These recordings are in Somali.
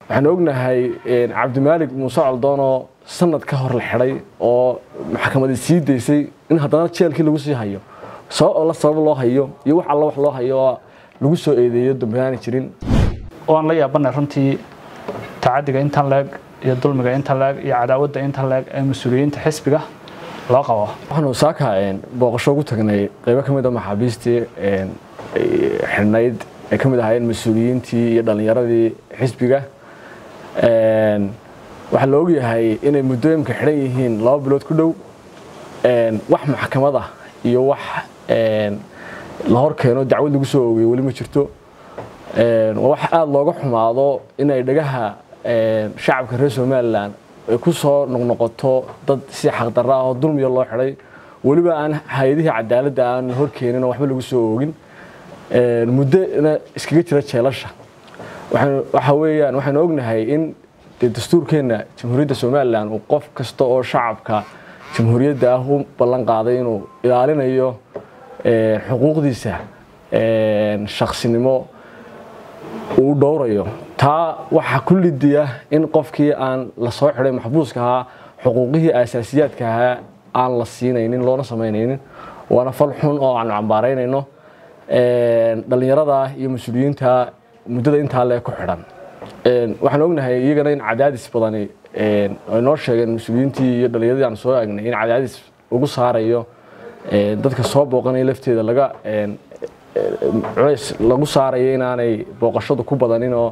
waxaan ognahay cabdimaalig muuse coldoonoo sanad ka hor la xidhay oo maxkamadii sii daysay in haddana jeelkii lagu sii hayo sabab alla sabab loo hayo iyo wax alla wax loo hayo oo lagu soo eedeeyo dambeyaani jirin waan la yaabanay runtii tacadiga intan leeg iyo dulmiga intan leeg iyo cadaawadda intan leeg ee mas-uuliyiinta xisbiga loo qabo waxaanu saaka booqasho ugu tagnay qaybo ka mid a maxaabiistii xidhnayd ay ka mid ahaayeen mas-uuliyiintii iyo dhallinyaradii xisbiga waxaa la ogyahay inay muddooyinka xidhan yihiin laba bilood ku dhow wax maxkamad ah iyo wax la hor keeno dacwad lagu soo oogay weli ma jirto waa wax aada looga xumaado inay dhagaha shacabka reer somalilan ay ku soo noqnoqoto dad si xaqdarra ah oo dulmiya loo xidhay weliba aan hay-adihii cadaaladda aan hor keenin oo waxba lagu soo oogin muddona iskaga jira jeelasha waxa weeyaan waxaanu ognahay in dee dastuurkeenna jamhuuriyadda somalilan uu qof kasta oo shacabka jamhuuriyadda ah u ballan qaaday inuu ilaalinayo xuquuqdiisa shaksinimo uu dhowrayo taa waxaa ku lidiya in qofkii aan la soo xidhay maxbuuska ahaa xuquuqihii asaasiyaadka ahaa aan la siinaynin loona samaynaynin waana fal xun oo aanu cambaaraynayno dhallinyarada iyo mas-uuliyiinta muddada intaa lee ku xidhan waxaan ognahay iyagana in cadaadis badani ay noo sheegeen mas-uuliyiintii iyo dhallinyaradii aan soo egnay in cadaadis ugu saarayo dadka soo booqanaya lafteeda laga culays lagu saarayo inaanay booqashadu ku badanin oo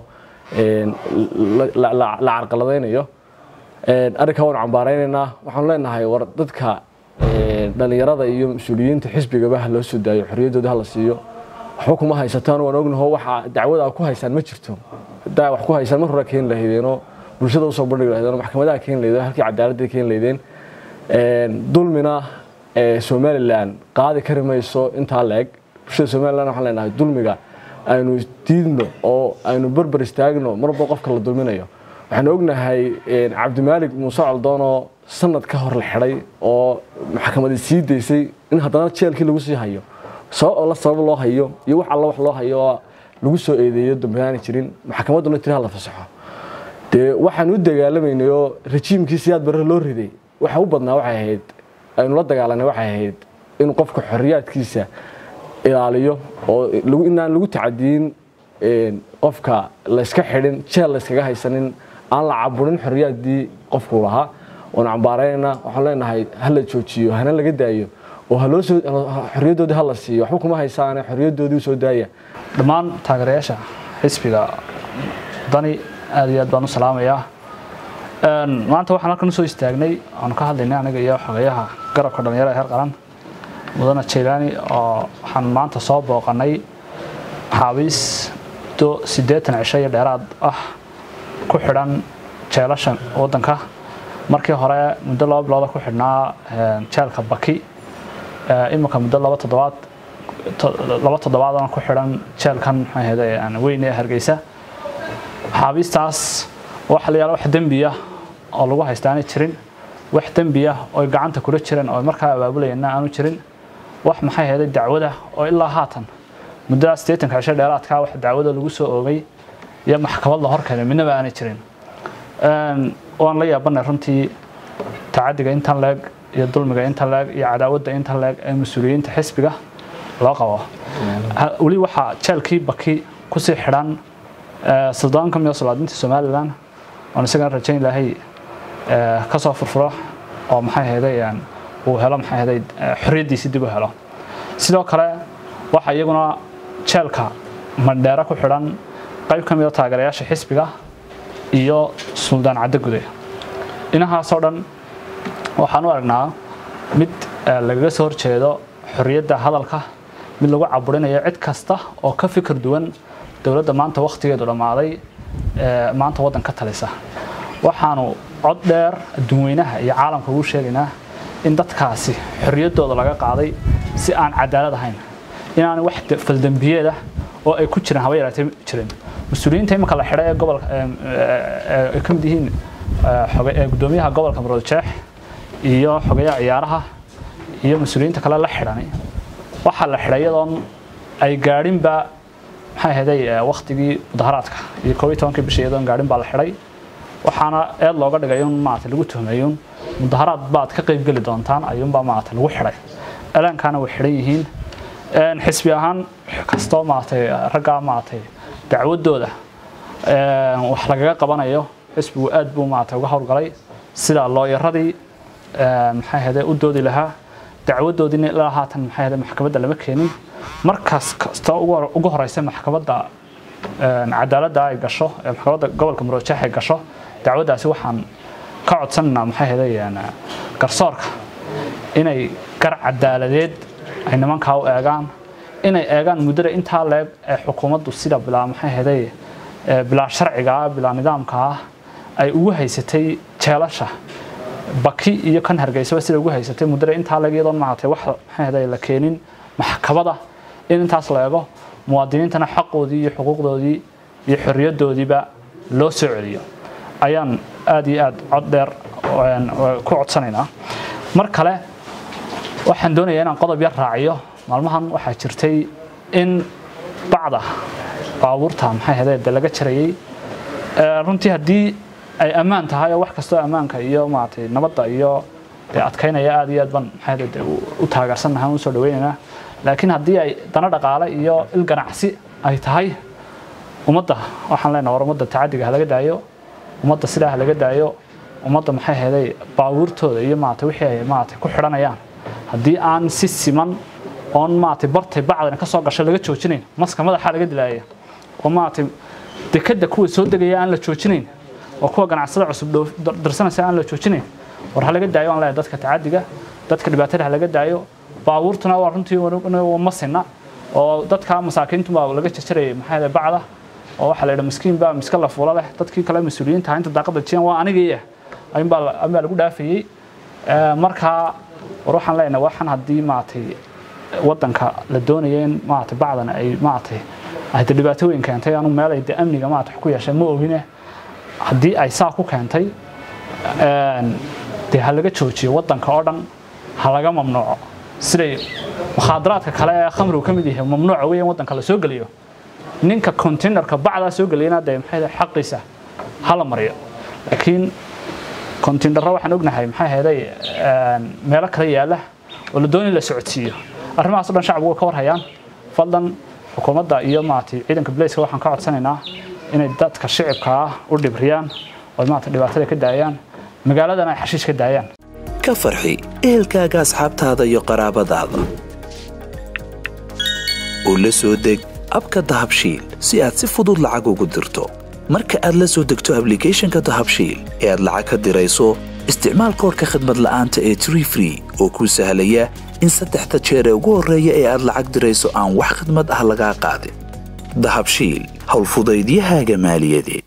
la carqaladaynayo arrinkaa waanu cambaaraynaynaa waxaanu leenahay war dadka dhallinyarada iyo mas-uuliyiinta xisbigaba ha loo soo daayo xorriyaddooda ha la siiyo waxba kuma haysataan waan ognaho waxa dacwada ku haysaan ma jirto haddaa wax ku haysaan mar hore keeni lahaydeenoo bulshada usoo bandhigi lahaydeen oo maxkamadaha keeni lahaydeen halkii cadaaladda keeni lahaydeen dulmina somalilan qaadi kari mayso intaa la-eg bulshada somalilan waxaan leenahay dulmiga aynu diidno oo aynu berber istaagno marba qofka la dulminayo waxaan ognahay cabdimaalig muuse coldoonoo sanad ka hor la xidhay oo maxkamadii sii daysay in haddana jeelkii lagu sii hayo sabab alla sabab loo hayo iyo wax alla wax loo hayo oo lagu soo eedeeyo dambeyaani jirin maxkamadduna tiri ha la fasaxo dee waxaan u dagaalamaynay oo rajiimkii siyaad barre loo riday waxa u badnaa waxay ahayd aynu la dagaalanay waxay ahayd in qofka xorriyaadkiisa ilaaliyo oo inaan lagu tacadiyin qofka layska xidhin jeel layskaga haysanin aan la caburin xorriyaaddii qofkuu lahaa waanu cambaaraynayna waxaan leenahay ha la joojiyo hana laga daayo oo xorriyaddoodii ha la siiyo waxba kuma haysaane xorriyaddoodii usoo daaya dhammaan taageerayaasha xisbiga dani aad iyo aad baan u salaamayaa maanta waxaan halkan usoo istaagnay aanu ka hadlaynay aniga iyo xogeyaha garabka dhalinyarada heer qaran mudane jaylaani oo waxaan maanta soo booqanay maxaabiis muddo siddeetan cisho iyo dheeraad ah ku xidhan jeelasha waddanka markii hore muddo laba bilooda ku xidhnaa jeelka baki iminka muddo laba toddobaad laba toddobaadana ku xidhan jeelkan maxaa weyn ee hargeysa maxaabiistaas waxa la yaala wax dembiya oo lagu haystaanay jirin wax dembiya oo gacanta kula jireen oo markaa abaabulayana aanu jirin wax maxay heeday dacwada oo ilaa haatan muddada siddeetanka cisho dheeraadkaa wax dacwada lagu soo oogay iyo maxkamad la horkeenay midnaba aanay jirin waan la yaabanay runtii tacadiga intan leeg iyo dulmiga intan leeg iyo cadaawadda intan leeg ee mas-uuliyiinta xisbiga loo qabo weli waxaa jeelkii baki kusii xidhan suldaan ka mida solaadinta somalilan oon isagana rajayn lahay ka soo furfuro oo maxay hayday uu helo maxay hayday xorriyaddiisi dib u helo sidoo kale waxaa iyaguna jeelka mandheero ku xidhan qayb ka mida taageerayaasha xisbiga iyo suldaan caddo gude dhinahaasoo dhan waxaan u aragnaa mid lagaga soo horjeedo xorriyadda hadalka mid lagu caburinayo cid kasta oo ka fikir duwan dowladda maanta wakhtigeedu dhammaaday maanta waddan ka talisa waxaanu cod dheer adduunweynaha iyo caalamka ugu sheegaynaa in dadkaasi xorriyaddooda laga qaaday si aan cadaalad ahayn inaanay wax faldembiyeeda oo ay ku jiraan haba yaraatee jirin mas-uuliyiinta imika la xidhay ee gobolka ay ka mid yihiin gudoomiyaha gobolka muroodjeex iyo xogeyaha ciyaaraha iyo mas-uuliyiinta kale la xidhani waxaa la xidhay iyadoon ay gaadhinba maxay ahaday waktigii mudaharaadka iyo koob iyo tobankii bisha iyadoon gaadhin baa la xidhay waxaana eed looga dhigay un maarata lagu tuhmayun mudaharaad baad ka qayb geli doontaan ayuunbaa maarata lagu xidhay eelaankaana way xidhan yihiin xisbi ahaan kastoo maaratay raggaa maaratay dacwadooda wax lagaga qabanayo xisbigu aad buu maarata uga howlgalay sida looyaradii maxay ahayde u doodi lahaa dacwadoodiina ilaa haatan maxay ahayde maxkamadda lama keenin markaas kastoo ugu horeysa maxkamadda cadaaladda ay gasho ee maxkamadda gobolka muroojeex ay gasho dacwaddaasi waxaan ka codsanaynaa maxay ahayde garsoorka inay gar cadaaladeed ay nimankaa u eegaan inay eegaan muddada intaa leeg ee xukuumaddu sida bilaa maxay ahayde bilaa sharciga ah bilaa nidaamka ah ay ugu haysatay jeelasha baki iyo kan hargeysaba sida ugu haysatay muddada intaa leeg iyadoon maaragtay wax maxay ahayde la keenin maxkamada in intaas la eego muwaadiniintana xaqoodii iyo xuquuqdoodii iyo xorriyaddoodiiba loo soo celiyo ayaan aad iyo aad cod dheer ku codsanaynaa mar kale waxaan doonayaa inaan qodob yar raaciyo maalmahan waxaa jirtay in bacda baabuurta maxay ahayde de laga jarayay runtii haddii ay ammaan tahay oo wax kastoo ammaanka iyo maaragtay nabadda iyo dee adkaynaya aad iyo aad baan maxay ahayde u taageersannahay u soo dhawaynaynaa laakiin haddii ay dana dhaqaale iyo il ganacsi ay tahay ummadda waxaan leenahay war ummadda tacadiga ha laga daayo ummadda sidaa ha laga daayo ummadda maxay ahayday baabuurtooda iyo maaragtay wixii ay maaragtay ku xidhanayaan haddii aan si siman oon maaragtay bartay bacdana ka soo gasho laga joojinayn maska madaxa laga dilaaya oo maaragtay dekadda kuwa soo degaya aan la joojinayn oo kuwa ganacsada cusub dirsanaysa aan la joojinayn war ha laga daayo aan leeyahay dadka tacadiga dadka dhibaatada ha laga daayo baabuurtuna waa runtii ma sinna oo dadka masaakiintu baa laga jarjarayay maxay ahayd bacda oo waxaa la yidhi miskiin baa miska la fuula leh dadkii kale mas-uuliyiinta inta daaqada jiyan waa anigii ayuunbaa ayuunbaa lagu dhaafayey markaa war waxaan leenahay waxaan haddii maaragtay waddanka la doonaya in maaragtay bacdan ay maaragtay ahde dhibaato weyn keentay anu meel ay de amniga maaragtay wax ku yeeshay ma ogine haddii ay saa ku keentay dee ha laga joojiyo waddanka oo dhan ha laga mamnuuco siday mukhaadaraadka kale ee khamrigu ka mid yahay mamnuuca weeyaan waddanka la soo geliyo ninka containerka bacdaa soo geliyana dee maxay xaqiisa hala mariyo laakiin containerra waxaan ognahay maxay ahayday meelo kale yaala oo la doonay la socodsiiyo arrimahaas o dhan shacbigu way ka warhayaan fadlan xukuumadda iyo maaragtay ciidanka bilayska waxaan ka codsanaynaa inay dadka shicibka ah u dhibriyaan oo maaragtay dhibaatada ka daayaan magaaladana ay xashiish ka daayaan ka farxi ehelkaaga asxaabtaada iyo qaraabadaada oo la soo deg abka dahabshiil si aad si fudud lacag ugu dirto marka aad la soo degto ablicathonka dahabshiil ee aad lacag ka dirayso isticmaal koorka khadmad la'aanta ee tree free oo kuu sahlaya in saddexda jeer ee ugu horreeya ee aad lacag dirayso aan wax khadmad ah lagaa qaadin dahabshiil howlfudaydiyahaaga maaliyadeed